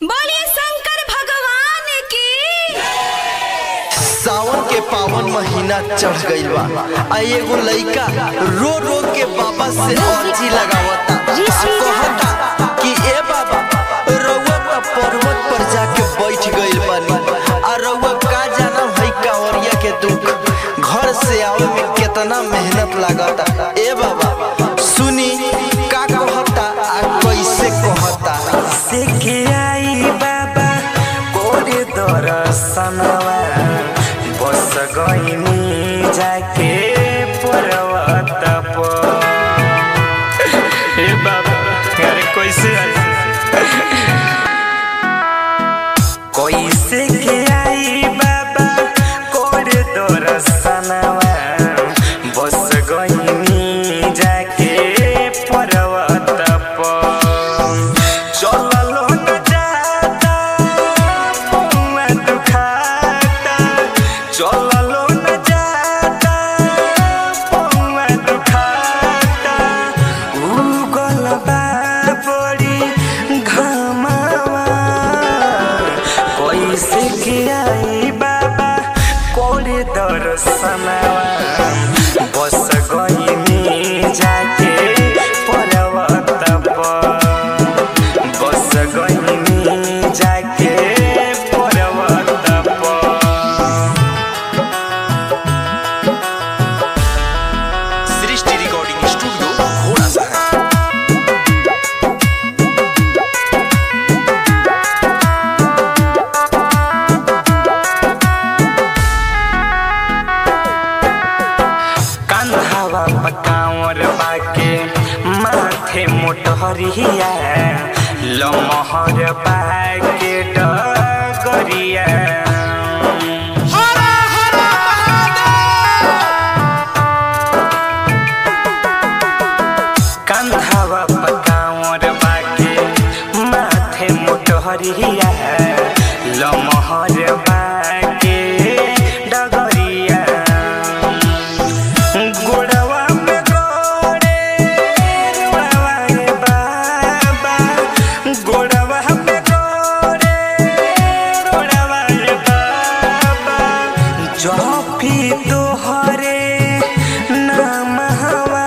बोलिए शंकर भगवान की सावन के पावन महीना चढ़ गइल बा आ एगो लइका रो रो के बाबा से अर्जी लगावता आ कहता कि ए बाबा रउआ त पर्वत पर जाके बैठ गइल बानी आ रउआ का जाना है कांवरिया के दुख घर से आवे में कितना मेहनत लागता ए बाबा सुनी का कहता आ कैसे कहता सीखे आई बाबा कोरे दर्शनवा बस गईनी जाके पर्वत पर ए बाबा अरे कैसे कैसे के आई बाबा कोरे दर्शनवा बस गईनी जाके पर्वत पर चललो न जाता पौवा दुखाता चललो न जाता पौवा दुखाता उगल बा बड़ी घमावा कैसे के आई बाबा कोरे दर्शनवा बस गईनी जाके पर्वत पर बस गईनी जाके पर्वत पर सृष्टि रिकॉर्डिंग स्टूडियो घोड़ा सा कंधावा पकावर बाके माथे मोटहरिया लमहर बाके डगरिया कंधावा पकावर बाके माथे मोटहरिया लमहर बाके डगरिया गोड़वा में गोड़े रुआवा रे बाबा गोड़वा में गोड़े रुआवा रे बाबा जपी तोहरे नाम हवा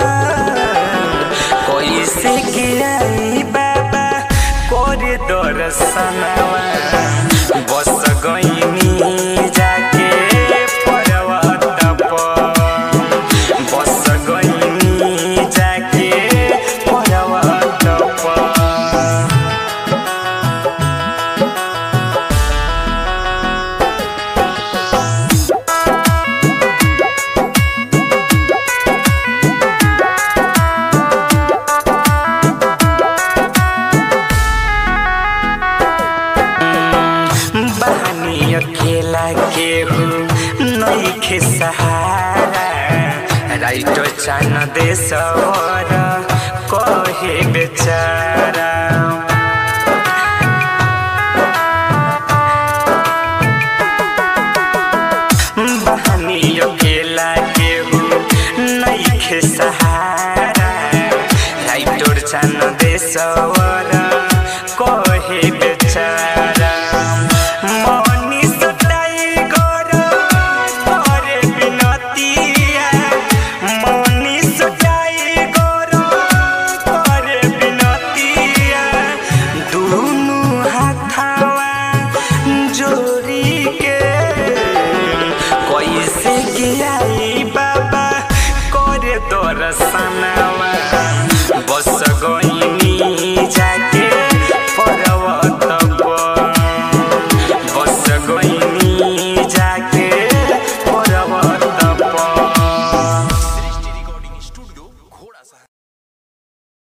कैसे के आई बाबा कोरे दर्शनवा बस गईनी जाके पर्वत पर बस गईनी जाके पर्वत पर बहानी अकेला केहू नईखे सहारा राइटो चान देशवर कहे बेचारा बहानी अकेला केहू नईखे सहारा राइटोर चान देशवर कहे बेचारा मनीष टाइगर करे बिनतिया मनीष टाइगर करे बिनतिया दुनु हाथवा जोड़ी के कैसे गिराई बाबा करे दर्शनवा